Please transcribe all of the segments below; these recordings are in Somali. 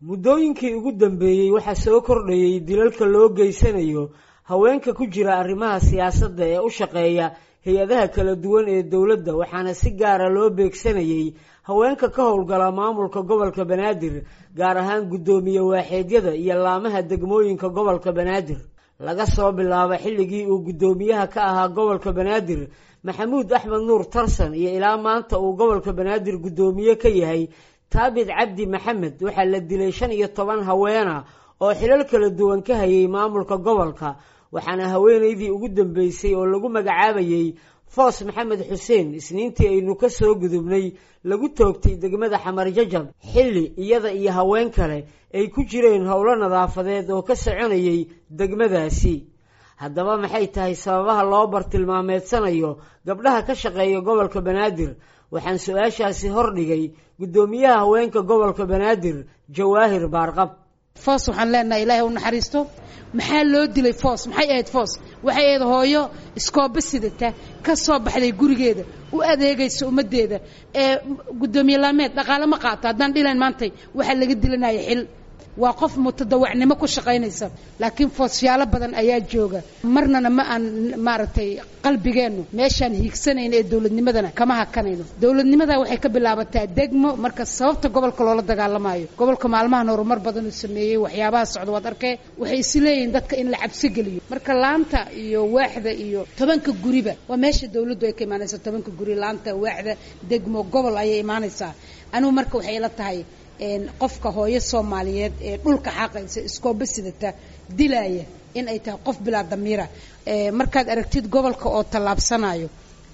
muddooyinkii ugu dambeeyey waxaa soo kordhayey dilalka loo geysanayo haweenka ku jira arrimaha siyaasadda ee u shaqeeya hay-adaha kala duwan ee dowladda waxaana si gaara loo beegsanayey haweenka ka howlgala maamulka gobolka banaadir gaar ahaan guddoomiye waaxeedyada iyo laamaha degmooyinka gobolka banaadir laga soo bilaabo xilligii uu guddoomiyaha ka ahaa gobolka banaadir maxamuud axmed nuur tarsan iyo ilaa maanta uu gobolka banaadir guddoomiye ka yahay taabid cabdi maxamed waxaa la dilay shan iyo toban haweena oo xilal kala duwan ka hayay maamulka gobolka waxaana haweenaydii ugu dambeysay oo lagu magacaabayey foos maxamed xuseen isniintii aynu ka soo gudubnay lagu toogtay degmada xamar jajab xilli iyada iyo haween kale ay ku jireen howlo nadaafadeed oo ka soconayay degmadaasi haddaba maxay tahay sababaha loo bartilmaameedsanayo gabdhaha ka shaqeeya gobolka banaadir waxaan su-aashaasi hordhigay guddoomiyaha haweenka gobolka banaadir jawaahir baarqab foos waxaan leenahay ilaahay u naxariisto maxaa loo dilay foos maxay ahayd foos waxay ahayd hooyo iskooba sidata ka soo baxday gurigeeda u adeegaysa ummaddeeda ee guddoomiye laameed dhaqaale ma qaato haddaan dhilayn maantay waxaa laga dilanaya xil waa qof mutadawacnimo ku shaqaynaysa laakiin foosyaalo badan ayaa jooga marnana ma aan maaragtay qalbigeennu meeshaan hiigsanayno ee dowladnimadana kama hakanayno dowladnimada waxay ka bilaabataa degmo marka sababta gobolka loola dagaalamayo gobolka maalmahan horumar badan uu sameeyey waxyaabaha socda waad arkee waxay is leeyihiin dadka in la cabsi geliyo marka laanta iyo waaxda iyo tobanka guriba waa meesha dowladdu ay ka imaanaysa tobanka guri laanta waaxda degmo gobol ayay imaanaysaa anigu marka waxay ila tahay qofka hooyo soomaaliyeed ee dhulka xaaqaysa iskooba sidata dilaya in ay tahay qof bilaa damiira markaad aragtid gobolka oo tallaabsanayo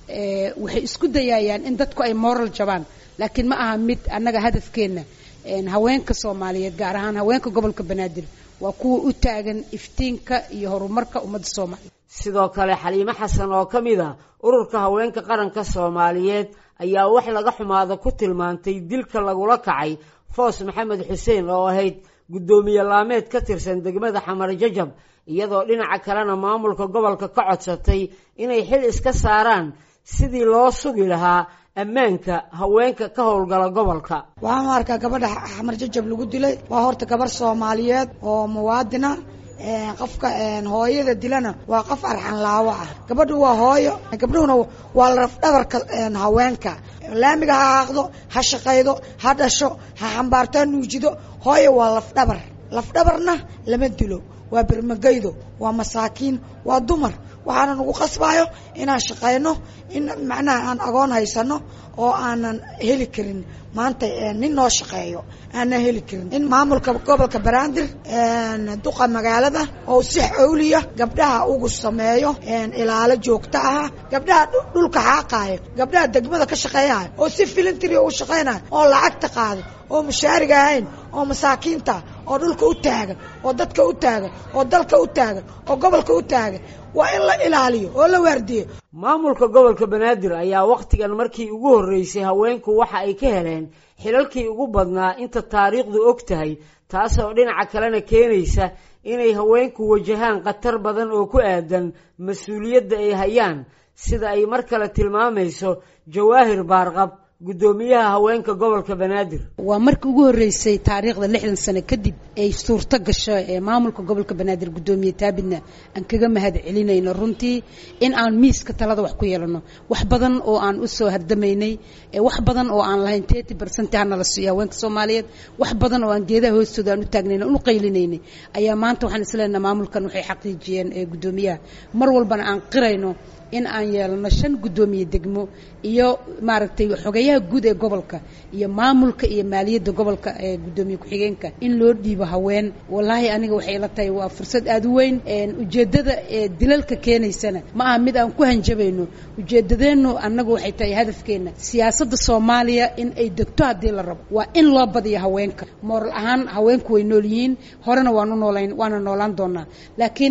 waxay isku dayayaan in dadku ay moral jabaan laakiin ma aha mid annaga hadafkeenna haweenka soomaaliyeed gaar ahaan haweenka gobolka banaadir waa kuwa u taagan iftiinka iyo horumarka ummadda soomaaliyeed sidoo kale xaliimo xasan oo ka mid a ururka haweenka qaranka soomaaliyeed ayaa wax laga xumaada ku tilmaantay dilka lagula kacay foos maxamed xuseen oo ahayd guddoomiye laameed ka tirsan degmada xamar jajab iyadoo dhinaca kalena maamulka gobolka ka codsatay inay xil iska saaraan sidii loo sugi lahaa ammaanka haweenka ka howlgala gobolka waxaan u arkaa gabadha xamar jajab lagu dilay waa horta gabarh soomaaliyeed oo muwaadina qofka hooyada dilana waa qof arxan laawo ah gabadhu waa hooyo gabdhuhuna waa lafdhabarka haweenka laamiga ha haaqdo ha shaqaydo ha dhasho ha xambaarto ha nuujido hooyo waa lafdhabar lafdhabarna lama dilo waa bermagaydo waa masaakiin waa dumar waxaana nagu qasbayo inaan shaqayno in macnaha aan agoon haysano oo aanan heli karin maanta nin noo shaqeeyo aanan heli karin in maamulka gobolka banaadir duqa magaalada oo si xowliya gabdhaha ugu sameeyo ilaalo joogto ah gabdhaha dhulka xaaqaayo gabdhaha degmada ka shaqeeyayo oo si filintiri u shaqaynayo oo lacagta qaado oo mushaariga ahayn oo masaakiinta oo dhulka u taagan oo dadka u taagan oo dalka u taagan oo gobolka u taagan waa in la ilaaliyo oo la waardiyo maamulka gobolka banaadir ayaa wakhtigan markii ugu horreysay haweenku waxa ay ka heleen xilalkii ugu badnaa inta taariikhdu og tahay taasoo dhinaca kalena keenaysa inay haweenku wajahaan khatar badan oo ku aadan mas-uuliyadda ay hayaan sida ay mar kale tilmaamayso jawaahir baarqab guddoomiyaha haweenka gobolka banaadir waa markii ugu horreysay taariikhda lixdan sano kadib ay suurto gasho ee maamulka gobolka banaadir guddoomiye taabidna aan kaga mahad celinayno runtii in aan miiska talada wax ku yeelano wax badan oo aan u soo hardamaynay wax badan oo aan lahayn tety bercent hanala siiyo haweenka soomaaliyeed wax badan oo aan geedaha hoostooda aan u taagnayna unu qaylinaynay ayaa maanta waxaan isleenaha maamulkan waxay xaqiijiyeen ee guddoomiyaha mar walbana aan qirayno in aan yeelano shan guddoomiye degmo iyo maaragtay xogayaha guud ee gobolka iyo maamulka iyo maaliyadda gobolka ee guddoomiye ku-xigeenka in loo dhiibo haween wallaahi aniga waxay ila tahay waa fursad aada u weyn ujeeddada ee dilalka keenaysana ma aha mid aan ku hanjabayno ujeeddadeennu annagu waxay tahay hadafkeenna siyaasadda soomaaliya in ay degto haddii la rabo waa in loo badiyo haweenka mooral ahaan haweenku way nool yihiin horena waanu noolayn waana noolaan doonaa laakiin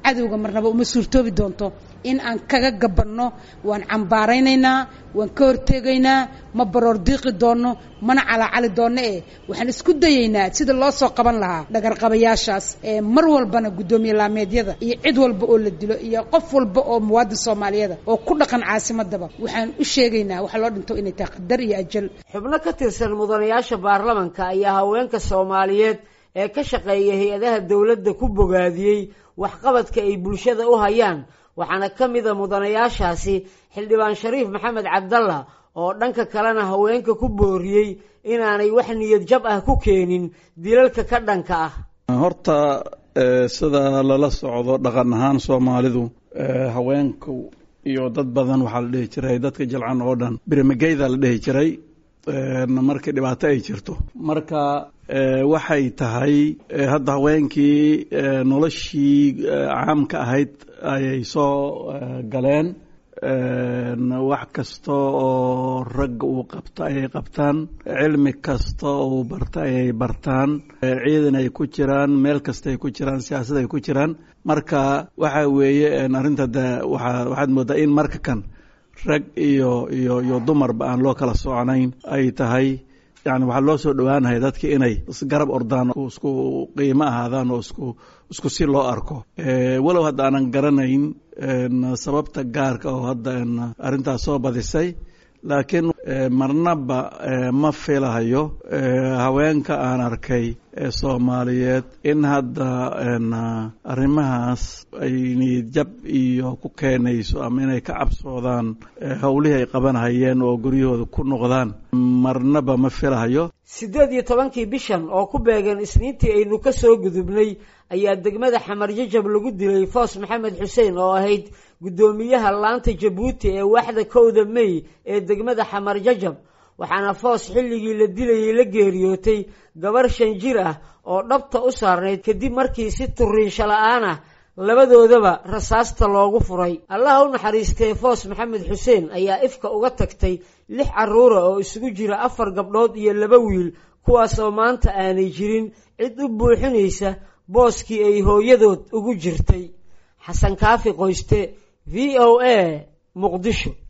cadowga marnaba uma suurtoobi doonto in aan kaga gabanno waan cambaaraynaynaa waan ka hortegaynaa ma baroor diiqi doonno mana calaacali doonno eh waxaan isku dayaynaa sida loo soo qaban lahaa dhagarqabayaashaas ee mar walbana guddoomiye laameedyada iyo cid walba oo la dilo iyo qof walba oo muwaadin soomaaliyeeda oo ku dhaqan caasimadaba waxaan u sheegaynaa waxa loo dhinto inay tahay qadar iyo ajal xubno ka tirsan mudanayaasha baarlamanka ayaa haweenka soomaaliyeed ee ka shaqeeya hay-adaha dowladda ku bogaadiyey waxqabadka ay bulshada u hayaan waxaana ka mida mudanayaashaasi xildhibaan shariif maxamed cabdalla oo dhanka kalena haweenka ku booriyey inaanay wax niyad jab ah ku keenin dilalka ka dhanka ah horta sida lala socdo dhaqan ahaan soomaalidu haweenku iyo dad badan waxaa la dhihi jiray dadka jilcan oo dhan birimageyda la dhihi jiray markii dhibaato ay jirto marka waxay tahay hadda haweenkii noloshii caamka ahayd ayay soo galeen wax kasta oo ragga uu qabto ayay qabtaan cilmi kasta oo uu barto ayay bartaan ciidan ay ku jiraan meel kasta ay ku jiraan siyaasad ay ku jiraan marka waxa weeye arrinta de waa waxaad moodaa in marka kan rag iyo iyo iyo dumarba aan loo kala socnayn ay tahay yani waxaa loo soo dhowaanaya dadki inay isgarab ordaan isku qiimo ahaadaan oo isku isku si loo arko walow hadda aanan garanayn sababta gaarka oo hadda arrintaas soo badisay laakiin marnaba ma filahayo haweenka aan arkay ee soomaaliyeed in hadda arrimahaas ay niyadjab iyo ku keenayso ama inay ka cabsoodaan howlihii ay qabanhayeen oo guryahooda ku noqdaan marnaba ma filahayo siddeed iyo tobankii bishan oo ku beegan isniintii aynu ka soo gudubnay ayaa degmada xamar jajab lagu dilay foos maxamed xuseen oo ahayd guddoomiyaha laanta jabuuti ee waaxda kowda mey ee degmada xamar jajab waxaana foos xilligii la dilayay la geeriyootay gabar shan jir ah oo dhabta u saarnayd kadib markii si turiinsho la-aan ah labadoodaba rasaasta loogu furay allaha u naxariistee foos maxamed xuseen ayaa ifka uga tagtay lix carruura oo isugu jira afar gabdhood iyo laba wiil kuwaas oo maanta aanay jirin cid u buuxinaysa booskii ay hooyadood ugu jirtay xasan kaafi qoyste v o a muqdisho